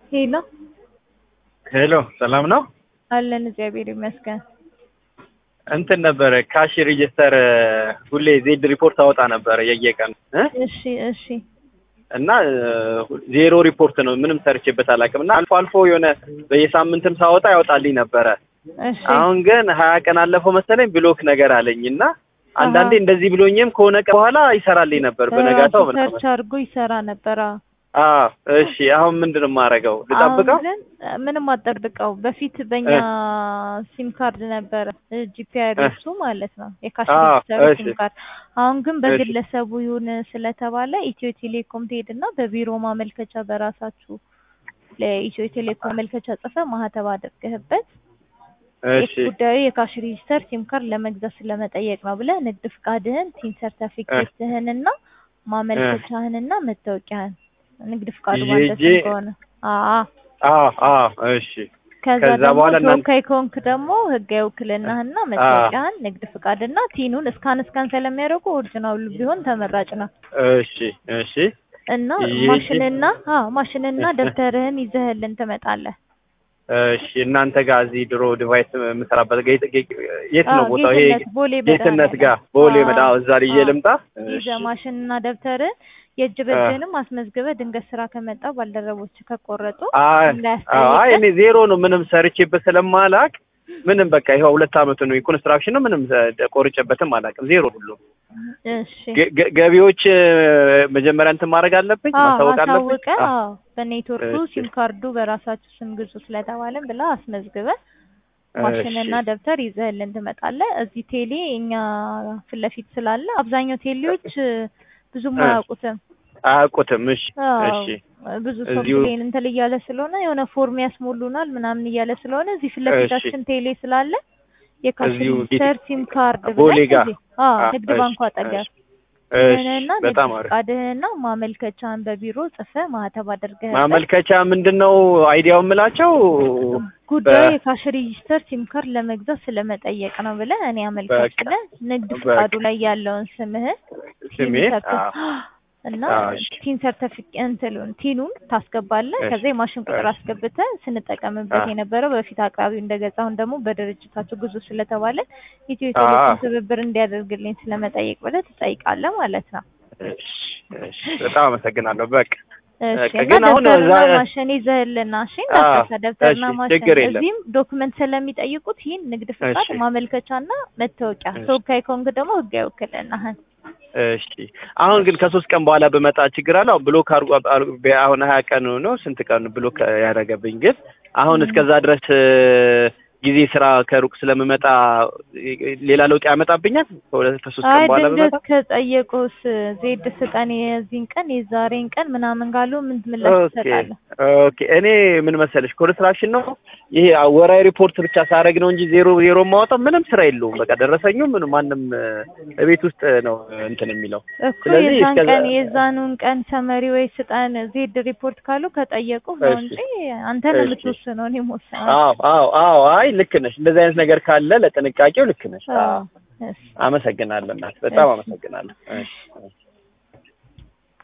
ሄሎ ሄሎ ሰላም ነው? አለን እግዚአብሔር ይመስገን። እንትን ነበረ ካሽ ሬጅስተር ሁሌ ዜድ ሪፖርት አወጣ ነበረ የየቀን እ እሺ እሺ እና ዜሮ ሪፖርት ነው ምንም ሰርቼበት አላውቅም። እና አልፎ አልፎ የሆነ በየሳምንትም ሳወጣ ያወጣልኝ ነበረ። እሺ አሁን ግን ሀያ ቀን አለፈው መሰለኝ ብሎክ ነገር አለኝ እና አንዳንዴ እንደዚህ ብሎኝም ከሆነ ቀን በኋላ ይሰራልኝ ነበር በነጋታው ራሱ ምናምን። ሰርች አድርጎ ይሰራ ነበር። አዎ። አዎ እሺ። አሁን ምንድን ነው የማደርገው? ልጠብቀው? አሁን ግን ምንም አጠብቀው። በፊት በእኛ ሲም ካርድ ነበረ ጂፒአርሱ ማለት ነው የካሽ አዎ፣ ሬጅስተር እሺ። ሲም ካርድ። አሁን ግን እሺ። በግለሰቡ ይሁን ስለተባለ ኢትዮ ቴሌኮም ትሄድና በቢሮ ማመልከቻ በራሳችሁ ለኢትዮ ቴሌኮም ማመልከቻ ጽፈ ማህተብ አድርገህበት እሺ ጉዳዩ የካሽ ሬጅስተር ሲም ካርድ ለመግዛት ስለመጠየቅ ነው ብለህ ንግድ ፍቃድህን፣ ቲን ሰርተፊኬትህንና ማመልከቻህንና መታወቂያህን ንግድ ፍቃዱ ይዤ ባንተ ሄጄ- ስም ከሆነ አአ አዎ አዎ እሺ ከዛ ከዛ ደግሞ በኋላ እናንተ- ተወካይ ከሆንክ ደግሞ ህጋዊ ውክልናህና መታወቂያህን ንግድ ፍቃድና ቲኑን እስካን እስካን ስለሚያደርጉ ኦሪጂናሉ ቢሆን ተመራጭ ነው። እሺ እሺ እና ይዤ- ማሽንና አዎ ማሽንና ደብተርህን ይዘህልን ትመጣለህ። እሺ እናንተ ጋር እዚህ ድሮ ዲቫይስ የምሰራበት ጋ- ጌ- ጌ- የት ነው አዎ፣ ቦታው? ይሄ ጌትነት ቦሌ ጌትነት መድኃኒዓለም። ጋር ቦሌ አዎ፣ መዳ እዛ ልዬ አዎ። ልምጣ? ይዘህ እሺ ማሽንና ደብተርን የእጅ በእጅህንም አስመዝግበህ ድንገት ስራ ከመጣ ባልደረቦች ከቆረጡ አይ አዎ፣ አይ እንዳያስጠይቅህ እኔ ዜሮ ነው ምንም ሰርቼበት ስለማላቅ ምንም በቃ ይኸው ሁለት አመቱ ነው የኮንስትራክሽን ነው ምንም እ- ቆርጬበትም አላውቅም ዜሮ ሁሉ እሺ ገ- ገ- ገቢዎች እ፣ መጀመሪያ እንትን ማድረግ አለብኝ አዎ ማሳወቅ አለብኝ አሳውቀህ አ- አዎ በኔትወርኩ እሺ። ሲም ካርዱ በራሳችሁ ስም ግዙ ስለተባለን ብላ አስመዝግበህ እሺ ማሽንና ደብተር ይዘህልን ትመጣለህ። እዚህ ቴሌ እኛ ፊት ለፊት ስላለ አብዛኛው ቴሌዎች እ፣ ብዙም እ። አያውቁትም። አያውቁትም እሺ አዎ እሺ ብዙ ሰው እዚሁ- ፕሌን እንትን እያለ ስለሆነ የሆነ ፎርም ያስሞሉናል ምናምን እያለ ስለሆነ እዚህ ፊት ለፊታችን ቴሌ ስላለ የካሽ እዚሁ ሬጅስተር ሲም ካርድ ቦሌ ብለህ ጋር። እዚህ አዎ አ- ንግድ እሺ፣ ባንኩ አጠገብ እሺ እሺ ይህንና ንግድ በጣም አሪፍ ፍቃድህንና ማመልከቻን በቢሮ ጽፈህ ማህተብ አድርገህ ማመልከቻ ምንድን ነው አይዲያው የምላቸው ጉዳዩ በ- የካሽ ሬጅስተር ሲም ካርድ ለመግዛት ስለመጠየቅ ነው ብለህ እኔ አመልካች በቃ። ብለህ ንግድ በቃ። ፍቃዱ ላይ ያለውን ስምህን ስሜ ቲን ሰርተ- አዎ እና አዎ፣ እሺ። ቲን ሰርተፊኬት እንትሉን ቲኑን ታስገባለህ። እሺ፣ ከዛ የማሽን ቁጥር እሺ። አስገብተህ ስንጠቀምበት አዎ። የነበረው በፊት አቅራቢው እንደገዛ አሁን ደግሞ በድርጅታችሁ ግዙ ስለተባለ ኢትዮ አዎ። ቴሌኮም ትብብር እንዲያደርግልኝ ስለመጠየቅ ብለህ ትጠይቃለህ ማለት ነው። እሺ እሺ በጣም አመሰግናለሁ በቃ እሺ በቃ እና ግን አሁን ደብተርና እዛ- ማሽን ይዘህልና እሺ እንዳትረሳ ደብተርና እሺ፣ ማሽን ችግር የለም። እዚህም ዶክመንት ስለሚጠይቁት ይህን ንግድ ፍቃድ እሺ። ማመልከቻና መታወቂያ እሺ። ተወካይ ከሆንክ ደግሞ ህጋዊ ውክልናህን እሺ አሁን ግን ከሶስት ቀን በኋላ በመጣ ችግር አለ አሁን ብሎክ አርጎ አሁን ሀያ ቀን ነው ስንት ቀን ብሎክ ያደረገብኝ ግን አሁን እስከዛ ድረስ እ፣ ጊዜ ስራ ከሩቅ ስለምመጣ እ፣ ሌላ ለውጥ ያመጣብኛል ከሁለት ከሶስት ቀን አይ በኋላ ድንገት በመጣ ከጠየቁስ ዜድ ስጠን የዚህን ቀን የዛሬን ቀን ምናምን ካሉ ምን ምላሽ ኦኬ ትሰጣለህ? ኦኬ እኔ ምን መሰለሽ ኮንስትራክሽን ነው ይሄ ወራዊ ሪፖርት ብቻ ሳደርግ ነው እንጂ ዜሮ ዜሮ የማወጣው ምንም ስራ የለውም በቃ ደረሰኙ ምን ማንም እ፣ ቤት ውስጥ ነው እንትን የሚለው እኮ ስለዚህ የዛን እስከዛ- ቀን የዛኑን ቀን ሰመሪ ወይ ስጠን ዜድ ሪፖርት ካሉ ከጠየቁ ነው እሺ። እንጂ አንተ ነው እሺ። የምትወስነው። እኔ መወሰን አዎ አዎ አዎ አይ ልክ ነሽ እንደዚህ አይነት ነገር ካለ ለጥንቃቄው ልክ ነሽ አዎ አዎ እሺ። አመሰግናለሁ እናት በጣም እሺ። አመሰግናለሁ እሺ